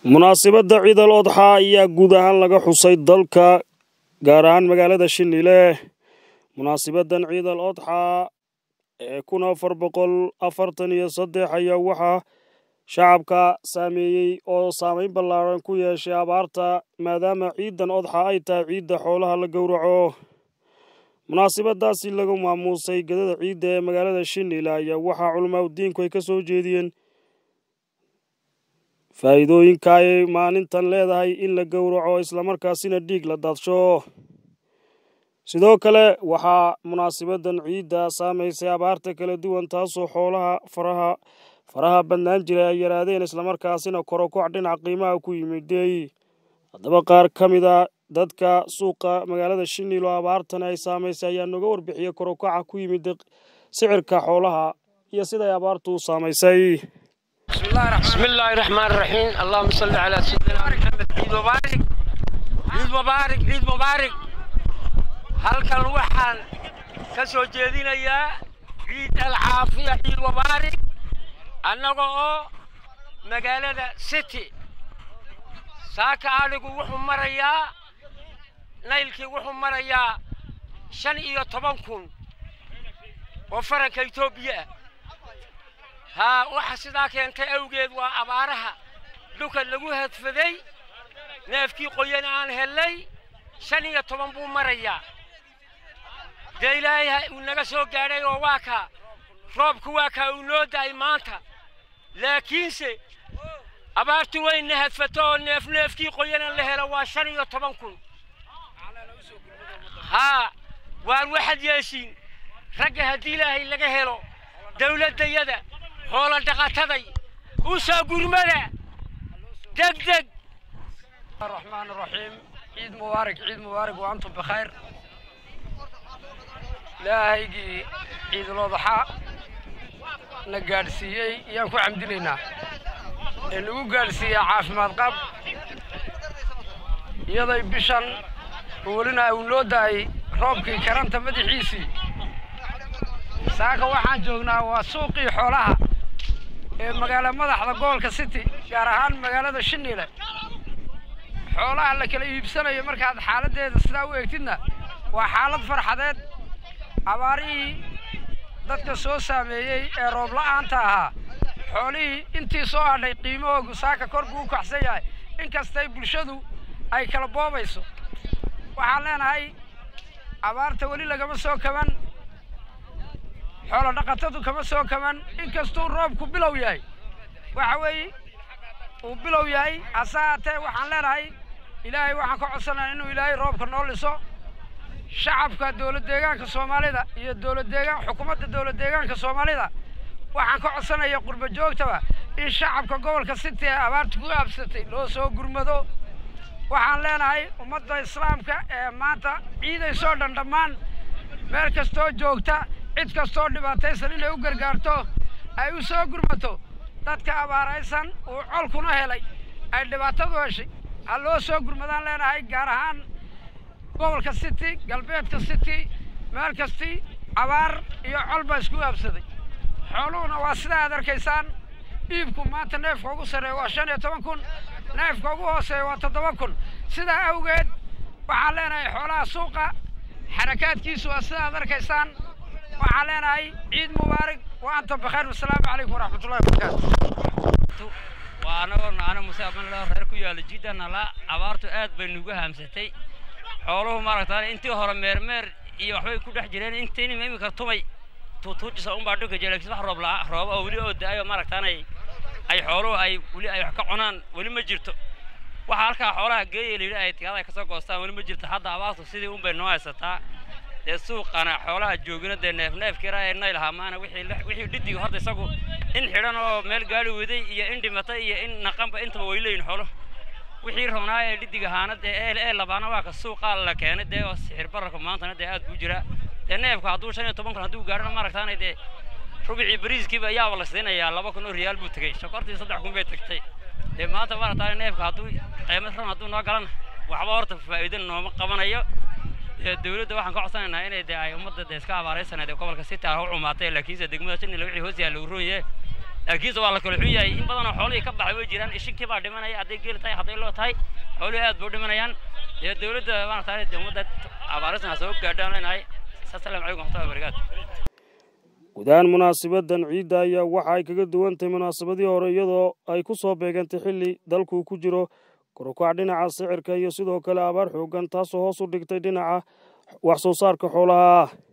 munaasabadda ciid al odxa ayaa guud ahaan laga xusay dalka gaar ahaan magaalada shinile munaasabaddan ciid al odxa ee kun afar boqol afartan iyo saddex ayaa waxaa shacabka saameeyey oo saameyn ballaaran ku yeeshay abaarta maadaama ciidan odxa ay tahay ciidda xoolaha la gowraco munaasabadaasi lagu maamuusay gadada ciidda ee magaalada shinile ayaa waxaa culamaa udiinku ay ka soo jeediyeen faa'iidooyinka ay maalintan leedahay in la gowraco islamarkaasina dhiig la daadsho sidoo kale waxaa munaasabaddan ciidda saamaysay abaarta kala duwan taasoo xoolaha faraha faraha badnaan jiray ay yaraadeen islamarkaasina korokoc dhinaca qiimaha ku yimiday haddaba qaar ka mid a dadka suuqa magaalada shinil oo abaartan ay saamaysay ayaa nooga warbixiyey korokoca ku yimid sicirka xoolaha iyo siday abaartu u saamaysay بسم الله الرحمن الرحيم اللهم صل على سيدنا محمد عيد مبارك عيد مبارك عيد مبارك halkan waxaan ka soo jeedinayaa ciid alcaafiya ciid mubaarak annaga oo magaalada city saaka adhigu wuxuu marayaa naylkii wuxuu marayaa shan iyo toban kun oo faranka etoobiya ah haa waxa sidaa keentay awgeed waa abaaraha dhulka lagu hadfaday neefkii qoyan aan hellay shan iyo toban buu marayaa dee ilaahay uu naga soo gaadhay oo waa kaa roobku waa kaa uu noo da'ay maanta laakiinse abaartu wayna hadfato oo neef neefkii qoyanan la helo waa shan iyo toban kun haa waan waxaad yeeshiin ragga haddii ilaahay laga helo dawladdayada hoola dhaqataday u soo gurmada deg deg الرحمن الرحيم عيد مبارك عيد مبارك وأنتم بخير لا هيجي عيد الأضحى نقارسيي يانكو عمدلنا اللي قارسيي عافماد قب يضي بشان ولنا أولوداي روبكي كرانتا مدحيسي saaka waxaan joognaa waa suuqii xoolaha ee magaala madaxda gobolka city gaar ahaan magaalada shinile xoolaha la kala iibsanayo markaad xaaladdeeda sidaa u eegtidna waa xaalad farxadeed abaarihii dadka soo saameeyey ee roob la'aanta ahaa xoolihii intii soo hadhay qiimahoogu saaka kor buu u kaxsan yahay inkastay bulshadu ay kala boobayso waxaan leenahay abaarta weli lagama soo kaban xoolo dhaqatadu kama soo kaban inkastuu roobku bilow yahay waxa weeye uu bilow yahay hase haatee waxaan leenahay ilaahay waxaan ka codsanaya inuu ilaahay roobka noo liso shacabka dowlad deegaanka soomaalida iyo dowlad deegaan xukuumadda dowlad deegaanka soomaalida waxaan ka codsanaya qurba joogtaba in shacabka gobolka city ee abaarta ku aabsatay loo soo gurmado waxaan leenahay ummadda islaamka ee maanta ciidaysoo dhan dhammaan meel kastoo joogta cid kastoo dhibaataysan inay u gargaarto ay u soo gurmato dadka abaaraysan uu colkuna helay ay dhibaatadu heshay ha loo soo gurmadaan leenahay gaar ahaan gobolka city galbeedka city meel kastii abaar iyo col baa isku aabsaday xooluhuna waa sida aad arkaysaan dhiibku maanta neefka ugu sarreeya waa shan iyo toban kun neefka ugu hooseeya waa toddoba kun sidaa awgeed waxaan leenahay xoolaha suuqa xarakaadkiisu waa sida aad arkaysaan waxaan leenahay ciid mubaarak wa antum bakheer wasalaamu calaykum waraxmatullahi wabarakaatu waa anagoo naana muse amanloo reer ku yaalla jiidanala abaartu aad bay nugu haamsatay xooluhu maaragtaan intii hore meermeer iyo waxbay ku dhex jireen intiinima imika tumay tuutuujisa unbaa dhulka jira laakiin wax roob la rooba oo weli oo da-ayo maaragtaan ay ay xooluhu ay weli ay wax ka cunaan weli ma jirto waxaa halkaa xoolaha geeya layidhi ay tigaada ay kasoo goostaan weli ma jirto hadda abaartu sidii unbay noo haysataa dee suuqana xoolaha joogina dee neef neefkiira ee nayl ahaa maana wixii wixii dhidiga horta isagu in xidhan oo meel gaari waday iyo in dhimatay iyo in naqanba intaba way leeyihin xoolo wixii rabnaa ee dhidig ahaana dee ee ee labaana waa ka suuqaa la keenay dee oo sixir bararka maantana dee aad buu jiraa dee neefka hadduu shan iyo toban kun hadduu gaarhana maaragtaanay dee rubicii bariiskiiba ayaaba la siinayaa laba kun oo riyaal buu tegey sokortii saddex kun bay tagtay dee maanta maaragtaane neefka hadduu qiimo ran hadduu noo galana waxba horta faa'iido nooma qabanayo dowladda waxaan ka codsanaynaa inay dee ay ummadda dee iska abaaraysaneed ee gobolka city ah u cumaatay laakiinse degmada shinile wixii hoos yaalla uu roon yahay laakiinse waa la kala xun yahay in badanoo xoolihii ka baxay way jiraan ishinkii baa dhimanaya hadday geel tahay hadday loo tahay xoolihii aad buu dhimanayaan dee dowladda maaragtay dee ummadda abaarisna ha soo gaadhaan leenahay asalaamu calaykum waxmatullahi wabarakaatu guud ahaan munaasabaddan ciidda ayaa waxa ay kaga duwan tahay munaasabadii hore iyadoo ay ku soo beegantay xilli dalku ku jiro korukac dhinaca sicirka iyo sidoo kale abaar xooggan taasoo hoos u dhigtay dhinaca wax soo saarka xoolaha